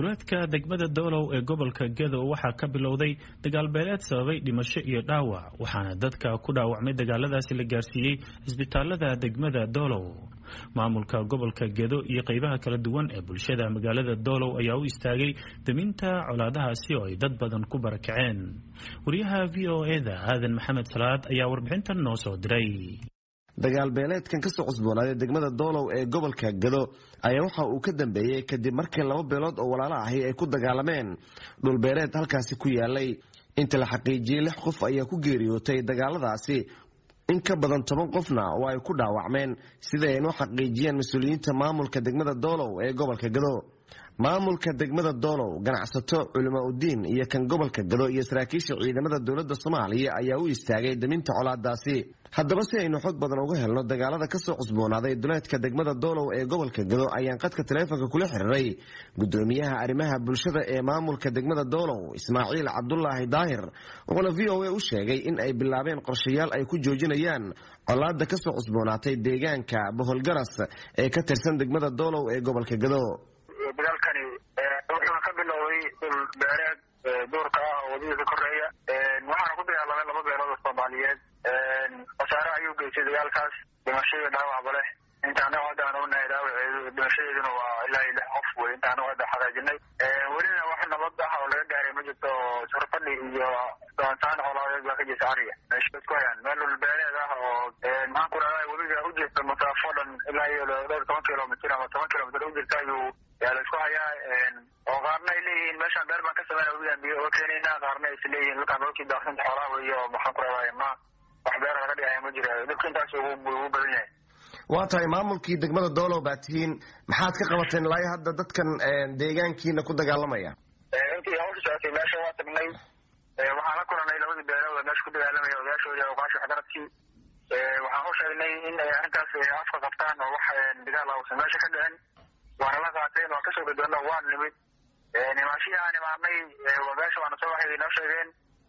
duleedka degmada doolow ee gobolka gedo waxaa ka bilowday dagaalbeeleed sababay dhimasho iyo dhaawac waxaana dadka ku dhaawacmay dagaaladaasi la gaarsiiyey cisbitaalada degmada doolow maamulka gobolka gedo iyo qeybaha kala duwan ee bulshada magaalada doolow ayaa u istaagay deminta colaadahaasi oo ay dad badan ku barakaceen wariyaha v o eda aadan maxamed salaad ayaa warbixintan noo soo diray dagaal beeleedkan kasoo cusboonaaday degmada doolow ee gobolka gado ayaa waxa uu ka dambeeyey kadib markii laba beelood oo walaalo ahi ay ku dagaalameen dhulbeereed halkaasi ku yaalay inta la xaqiijiyey lix qof ayaa ku geeriyootay dagaaladaasi in ka badan toban qofna oo ay ku dhaawacmeen sida ay noo xaqiijiyeen mas-uuliyiinta maamulka degmada doolow ee gobolka gado maamulka degmada doolow ganacsato culimo udiin iyo kan gobolka gado iyo saraakiisha ciidamada dowladda soomaaliya ayaa u istaagay daminta colaadaasi haddaba si aynu xog badan uga helno dagaalada kasoo cusboonaaday duleedka degmada doolow ee gobolka gado ayaan qadka taleefonka kula xiriiray gudoomiyaha arrimaha bulshada ee maamulka degmada doolow ismaaciil cabdulaahi daahir wuxuuna v o a u sheegay in ay bilaabeen qorshayaal ay ku joojinayaan colaada kasoo cusboonaatay deegaanka boholgaras ee ka tirsan degmada doolow ee gobolka gado dagaalkani wuxuuna ka bilowday dhul beereed duurka ah oo wadadiisa koreeya waxaana ku dagaalamay laba beelood oo soomaaliyeed khasaare ayuu geystay dagaalkaas dhimasho iyo dhaawacba leh inta anaga hadda aan ognahay dhaawaceedu dhimashadeeduna waa ilaa iyo lix qof wey inta anaga hadda xagaajinay welina wax nabad ah oo laga gaaray ma jirto surfadhi iyo doontaan colaadeed baa ka jirta ariga meesha isku hayaan meel dhul beereed ah oo maxaan ku rahdaa webiga u jirta masaafo dhan ilaa iyo dhowr toban kilomitr ama toban kilomitr u jirta ayuu yaa la isku hayaa oo qaarna ay leeyihiin meeshaan beer baan ka sameyna webigaan biyo oo keenayna qaarna ay is leeyihiin dhulkaan dhulkii daaqsinta xoolaha wey oo maxaan ku rahdaa ma wax beera laga dhigaya ma jira dhibka intaas ugu badan yahay waa tahay maamulkii degmada doolow baa tihiin maxaad ka qabateen ilaa hadda dadkan deegaankiina ku dagaalamaya intii hawsha socotay meesha waa tagnay waxaan la kulanay labadii beelood oo meesha ku dagaalamaya odayaashoodii awqaashi waxgaradkii waxaan u sheegnay in ay arrintaas afka qabtaan oo wax dagaal ausan meesha ka dhicin waana la qaateen waa kasoo gadoona waan nimid nimaashihii aan imaanay meesha waana soo waxay inoo sheegeen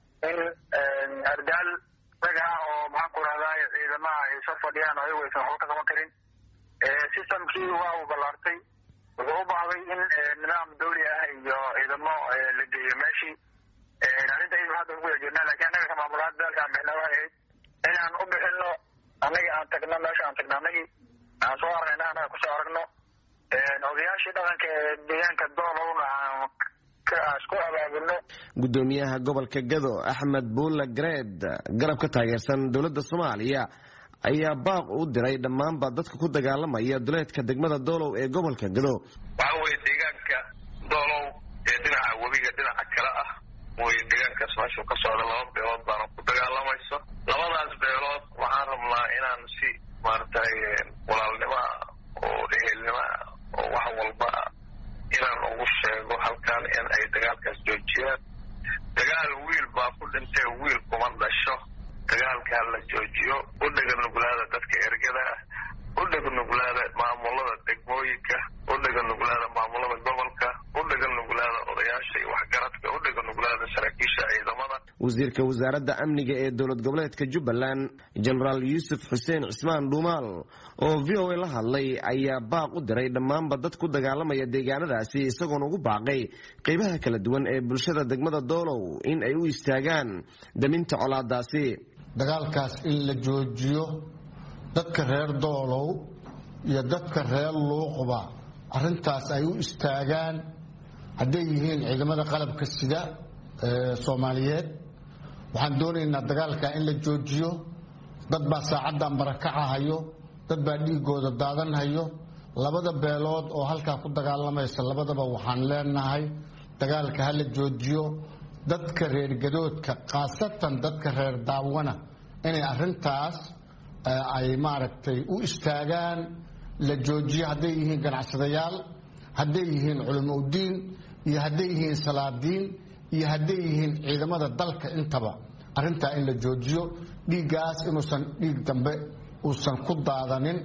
in ardaal rag ah oo maxaan ku rahdaa ciidamaha ay soo fadhiyaan oo ayagu aysan waxba ka qaban karin systemkii waa uu ballaartay wuxuu u baahday in nidaam dawli ah iyo ciidamo la geeyo meeshii arrinta iyadu hadda ugu jirnaa lakiin annaga ka maamulaad daalkaan bixna waxay ahayd inaan u bixino annagii aan tagno meesha aan tagno annagii aan soo aragna annaga kusoo aragno odayaashii dhaqanka ee deegaanka doolowna aan isku abaabulno gudoomiyaha gobolka gado axmed buulla gareed garab ka taageersan dowladda soomaaliya ayaa baaq u diray dhammaanba dadka ku dagaalamaya duleedka degmada doolow ee gobolka gado waxa weye deegaanka doolow ee dhinaca webiga dhinaca kale ah way deegaankaas meeshuu ka socda laba beelood baana ku dagaalamayso labadaas beelood waxaan rabnaa inaan si maaragtay walaalnimaa oo ehelnimaa oo wax walba inaan ugu sheego halkan in ay dagaalkaas joojiyaan dagaal wiil baa ku dhintay wiil kuma dhasho dagaalkaa la joojiyo u dhega nuglaada dadka ergada ah u dhega nuglaada maamulada degmooyinka u dhega nuglaada maamulada gobolka u dhega nuglaada odayaasha iyo waxgaradka u dhega nuglaada saraakiisha ciidamada wasiirka wasaaradda amniga ee dowlad goboleedka jubbaland jenaraal yuusuf xuseen cismaan dhuumaal oo v o a la hadlay ayaa baaq u diray dhammaanba dad ku dagaalamaya deegaanadaasi isagoona ugu baaqay qeybaha kala duwan ee bulshada degmada doolow in ay u istaagaan daminta colaadaasi dagaalkaas in la joojiyo dadka reer doolow iyo dadka reer luuqba arrintaas ay u istaagaan hadday yihiin ciidamada qalabka sida soomaaliyeed waxaan doonaynaa dagaalka in la joojiyo dad baa saacaddan barakacahayo dad baa dhiigooda daadanhayo labada beelood oo halkaa ku dagaalamaysa labadaba waxaan leenahay dagaalka ha la joojiyo dadka reer gadoodka khaasatan dadka reer daawana inay arrintaas ay maaragtay u istaagaan la joojiyo hadday yihiin ganacsadayaal hadday yihiin culimo udiin iyo hadday yihiin salaadiin iyo hadday yihiin ciidamada dalka intaba arrintaa in la joojiyo dhiiggaas inuusan dhiig dambe uusan ku daadanin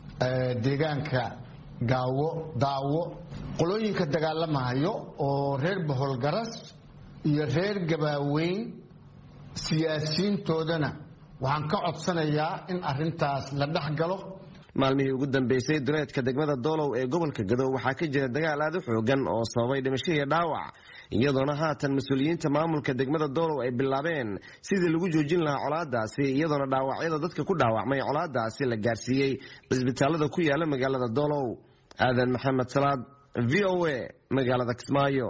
deegaanka gaawo daawo qolooyinka dagaalamahayo oo reer boholgaras iyo reer gabaaweyn siyaasiyiintoodana waxaan ka codsanayaa in arintaas la dhex galo maalmihii ugu dambeysay duleedka degmada doolow ee gobolka gado waxaa ka jira dagaal aad u xoogan oo sababay dhimasho iyo dhaawac iyadoona haatan mas-uuliyiinta maamulka degmada doolow ay bilaabeen sidii lagu joojin lahaa colaadaasi iyadoona dhaawacyada dadka ku dhaawacmay colaadaasi la gaarsiiyey cisbitaalada ku yaala magaalada doolow aadan maxamed salaad v o a magaalada kismaayo